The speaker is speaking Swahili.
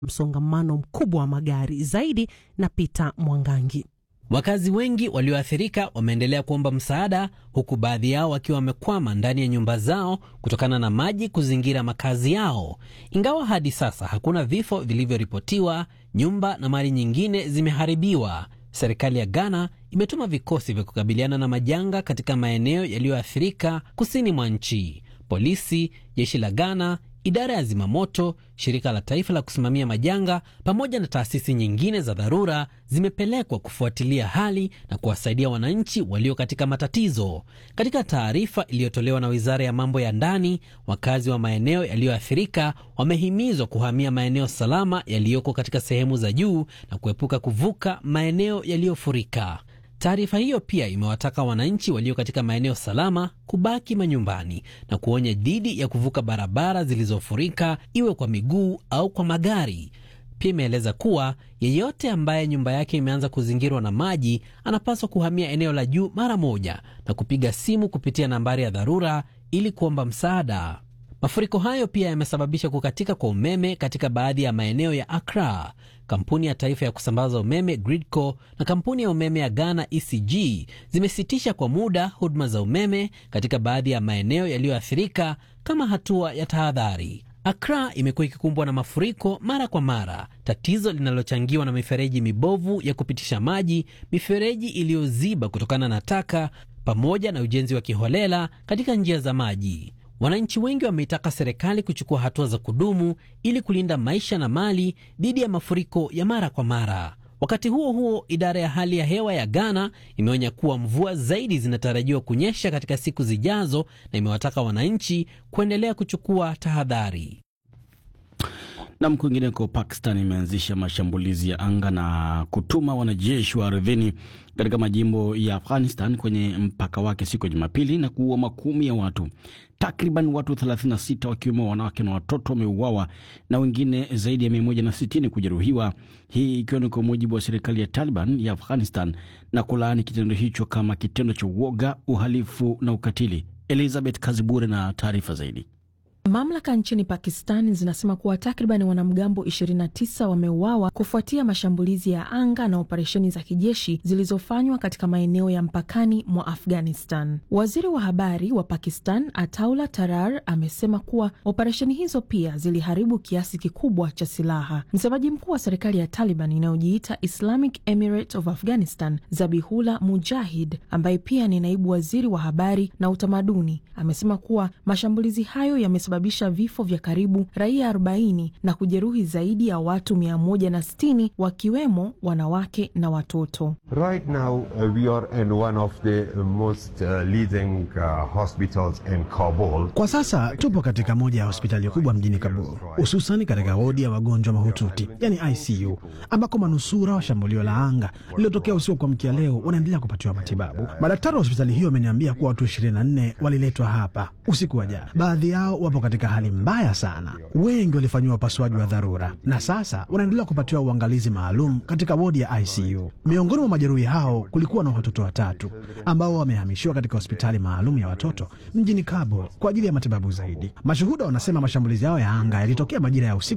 msongamano mkubwa wa magari zaidi. Na Peter Mwangangi. Wakazi wengi walioathirika wameendelea kuomba msaada, huku baadhi yao wakiwa wamekwama ndani ya nyumba zao kutokana na maji kuzingira makazi yao. Ingawa hadi sasa hakuna vifo vilivyoripotiwa, nyumba na mali nyingine zimeharibiwa. Serikali ya Ghana imetuma vikosi vya kukabiliana na majanga katika maeneo yaliyoathirika kusini mwa nchi. Polisi, jeshi la Ghana, idara ya zimamoto, shirika la taifa la kusimamia majanga pamoja na taasisi nyingine za dharura zimepelekwa kufuatilia hali na kuwasaidia wananchi walio katika matatizo. Katika taarifa iliyotolewa na wizara ya mambo ya ndani, wakazi wa maeneo yaliyoathirika wamehimizwa kuhamia maeneo salama yaliyoko katika sehemu za juu na kuepuka kuvuka maeneo yaliyofurika. Taarifa hiyo pia imewataka wananchi walio katika maeneo salama kubaki manyumbani na kuonya dhidi ya kuvuka barabara zilizofurika iwe kwa miguu au kwa magari. Pia imeeleza kuwa yeyote ambaye nyumba yake imeanza kuzingirwa na maji anapaswa kuhamia eneo la juu mara moja na kupiga simu kupitia nambari ya dharura ili kuomba msaada. Mafuriko hayo pia yamesababisha kukatika kwa umeme katika baadhi ya maeneo ya Accra. Kampuni ya taifa ya kusambaza umeme Gridco na kampuni ya umeme ya Ghana ECG zimesitisha kwa muda huduma za umeme katika baadhi ya maeneo yaliyoathirika kama hatua ya tahadhari. Accra imekuwa ikikumbwa na mafuriko mara kwa mara, tatizo linalochangiwa na mifereji mibovu ya kupitisha maji, mifereji iliyoziba kutokana na taka, pamoja na ujenzi wa kiholela katika njia za maji. Wananchi wengi wameitaka serikali kuchukua hatua za kudumu ili kulinda maisha na mali dhidi ya mafuriko ya mara kwa mara. Wakati huo huo, idara ya hali ya hewa ya Ghana imeonya kuwa mvua zaidi zinatarajiwa kunyesha katika siku zijazo na imewataka wananchi kuendelea kuchukua tahadhari. Nam, kwingineko, Pakistan imeanzisha mashambulizi ya anga na kutuma wanajeshi wa ardhini katika majimbo ya Afghanistan kwenye mpaka wake siku ya Jumapili na kuua makumi ya watu. Takriban watu 36 wakiwemo wanawake na watoto wameuawa na wengine zaidi ya 160 kujeruhiwa, hii ikiwa ni kwa mujibu wa serikali ya Taliban ya Afghanistan na kulaani kitendo hicho kama kitendo cha uoga, uhalifu na ukatili. Elizabeth Kazibure na taarifa zaidi. Mamlaka nchini Pakistan zinasema kuwa takriban wanamgambo 29 wameuawa kufuatia mashambulizi ya anga na operesheni za kijeshi zilizofanywa katika maeneo ya mpakani mwa Afghanistan. Waziri wa habari wa Pakistan Ataullah Tarar amesema kuwa operesheni hizo pia ziliharibu kiasi kikubwa cha silaha. Msemaji mkuu wa serikali ya Taliban inayojiita Islamic Emirate of Afghanistan, Zabihullah Mujahid, ambaye pia ni naibu waziri wa habari na utamaduni, amesema kuwa mashambulizi hayo yame sababisha vifo vya karibu raia 40 na kujeruhi zaidi ya watu 160 wakiwemo wanawake na watoto. Right now, uh, we are in one of the most uh, leading uh, hospitals in Kabul. Kwa sasa tupo katika moja ya hospitali kubwa mjini Kabul, hususani katika wodi ya wagonjwa mahututi, yani ICU, ambako manusura wa shambulio la anga lililotokea usiku wa kuamkia leo wanaendelea kupatiwa matibabu. Madaktari wa hospitali hiyo wameniambia kuwa watu 24 waliletwa hapa usiku wa jana. Baadhi yao wapo katika hali mbaya sana. Wengi walifanyiwa upasuaji wa dharura na sasa wanaendelea kupatiwa uangalizi maalum katika wodi ya ICU. Miongoni mwa majeruhi hao kulikuwa na watoto watatu ambao wamehamishiwa katika hospitali maalum ya watoto mjini Kabul kwa ajili ya matibabu zaidi. Mashuhuda wanasema mashambulizi yao ya anga yalitokea majira ya usiku